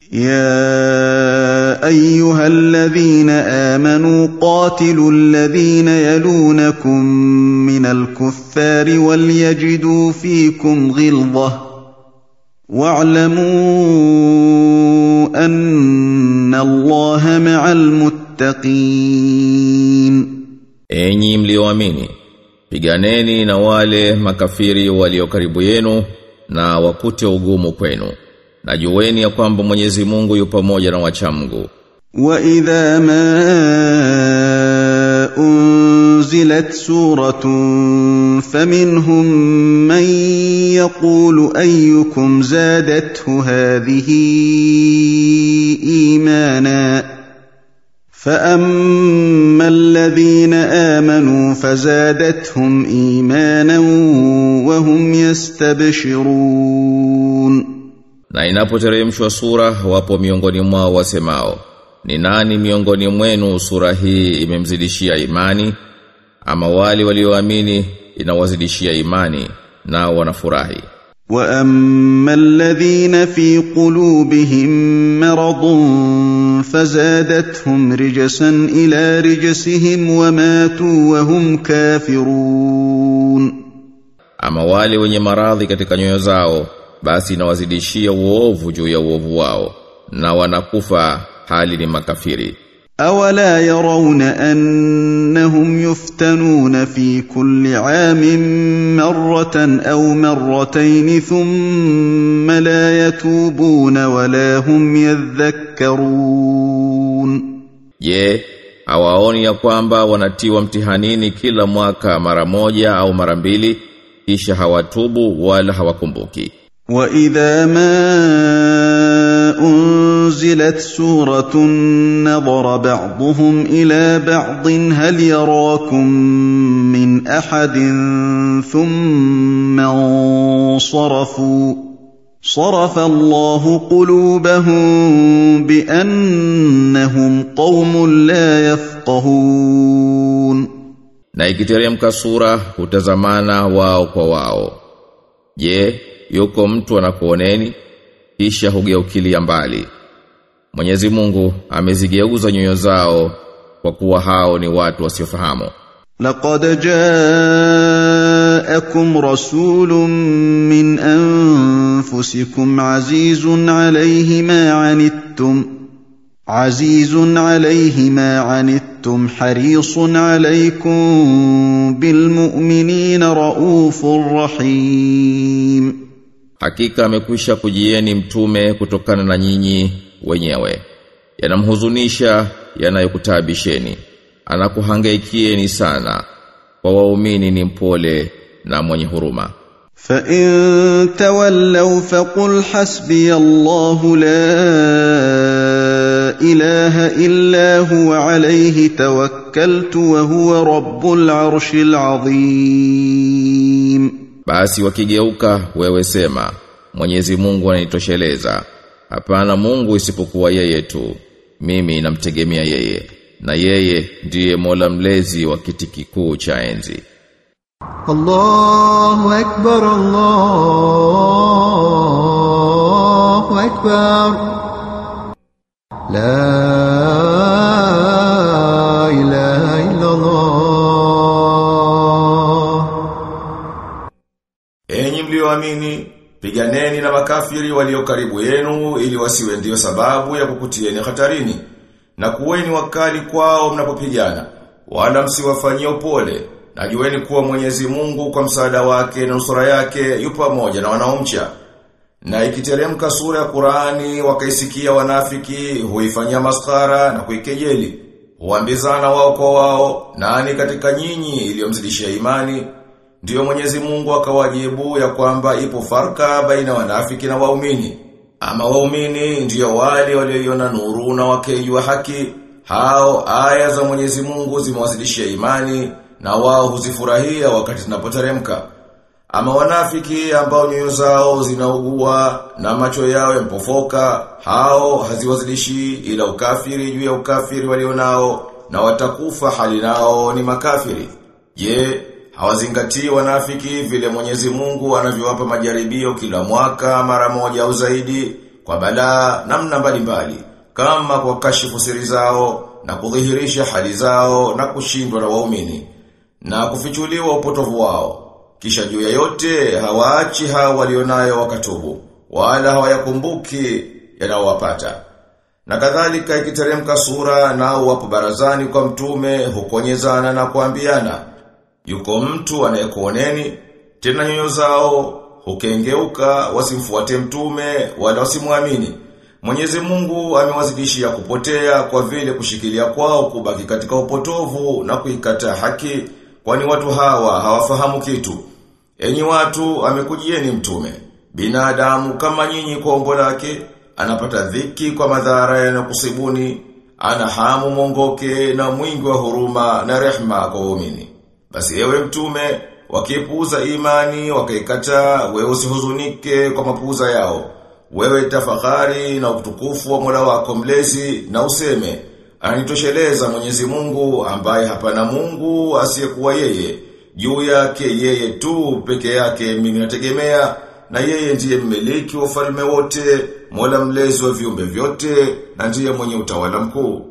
يا ايها الذين امنوا قاتلوا الذين يلونكم من الكفار وليجدوا فيكم غلظه واعلموا ان الله مع المتقين Enyi mlioamini, piganeni na wale makafiri walio karibu yenu na wakute ugumu kwenu. Na jueni ya kwamba Mwenyezi Mungu yu pamoja na wachamgu. واذا ما انزلت سوره فمنهم من يقول ايكم زادته هذه ايمانا فاما الذين امنوا فزادتهم ايمانا وهم يستبشرون Na inapoteremshwa sura wapo miongoni mwao wasemao, ni nani miongoni mwenu sura hii imemzidishia imani? Ama wale walioamini inawazidishia imani nao wanafurahi. واما الذين في قلوبهم مرض فزادتهم رجسا الى رجسهم وماتوا وهم كافرون Ama wale wenye maradhi katika nyoyo zao basi inawazidishia uovu juu ya uovu wao na wanakufa hali ni makafiri. اولا يرون انهم يفتنون في كل عام مره او مرتين ثم لا يتوبون ولا هم يذكرون Je, hawaoni ya kwamba wanatiwa mtihanini kila mwaka mara moja au mara mbili kisha hawatubu wala hawakumbuki. واذا ما انزلت سوره نظر بعضهم الى بعض هل يراكم من احد ثم انصرفوا صرف الله قلوبهم بانهم قوم لا يفقهون Na ikiteremka sura hutazamana wao kwa wao. Je, yuko mtu anakuoneni kisha hugeukilia mbali. Mwenyezi Mungu amezigeuza nyoyo zao kwa kuwa hao ni watu wasiofahamu. لقد جاءكم رسول من انفسكم عزيز عليه ما عنتم عزيز عليه ما عنتم حريص عليكم بالمؤمنين رءوف رحيم Hakika amekwisha kujieni mtume kutokana na nyinyi wenyewe. Yanamhuzunisha yanayokutabisheni. Anakuhangaikieni sana. Kwa waumini ni mpole na mwenye huruma. فان تولوا فقل حسبي الله لا اله الا هو عليه توكلت وهو رب العرش العظيم Basi wakigeuka wewe sema, Mwenyezi Mungu anitosheleza. Hapana Mungu isipokuwa yeye tu. Mimi namtegemea yeye. Na yeye ndiye Mola mlezi wa kiti kikuu cha enzi. الله أكبر الله أكبر لا إله إلا الله Enyi mlioamini, piganeni na makafiri walio karibu yenu ili wasiwe ndio sababu ya kukutieni hatarini. Na kuweni wakali kwao mnapopigana, wala msiwafanyie upole. Na jueni kuwa Mwenyezi Mungu kwa msaada wake na nusura yake yu pamoja na wanaomcha. Na ikiteremka sura ya Qur'ani wakaisikia wanafiki huifanyia maskara na kuikejeli. Huambizana wao kwa wao, nani katika nyinyi iliyomzidishia imani? Ndiyo Mwenyezi Mungu akawajibu ya kwamba ipo farka baina wanafiki na waumini. Ama waumini ndiyo wale walioiona nuru na wakejua haki, hao aya za Mwenyezi Mungu zimewasilishia imani na wao huzifurahia wakati zinapoteremka. Ama wanafiki ambao nyoyo zao zinaugua na macho yao yampofoka, hao haziwazilishi ila ukafiri juu ya ukafiri walionao na watakufa hali nao ni makafiri. Je, hawazingatii wanafiki vile Mwenyezi Mungu anavyowapa majaribio kila mwaka mara moja au zaidi kwa balaa namna mbalimbali kama kwa kashifu siri zao na kudhihirisha hali zao na kushindwa na waumini na kufichuliwa upotovu wao kisha juu ya yote hawaachi hao walionayo wakatubu wala hawayakumbuki yanayowapata na kadhalika ikiteremka sura nao wapo barazani kwa mtume hukonyezana na kuambiana yuko mtu anayekuoneni tena nyoyo zao hukengeuka wasimfuate mtume wala wasimwamini Mwenyezi Mungu amewazidishia kupotea kwa vile kushikilia kwao kubaki katika upotovu na kuikataa haki kwani watu hawa hawafahamu kitu. Enyi watu amekujieni mtume. Binadamu kama nyinyi kwa umbo lake anapata dhiki kwa madhara yanayokusibuni, ana hamu mongoke na mwingi wa huruma na rehma kwa waumini. Basi ewe mtume, wakipuuza imani wakaikataa, wewe usihuzunike kwa mapuuza yao. Wewe tafakari na utukufu wa Mola wako mlezi na useme anitosheleza Mwenyezi Mungu ambaye hapana Mungu asiyekuwa yeye juu yake yeye tu peke yake mimi nategemea na yeye ndiye mmiliki wa ufalme wote Mola mlezi wa viumbe vyote na ndiye mwenye utawala mkuu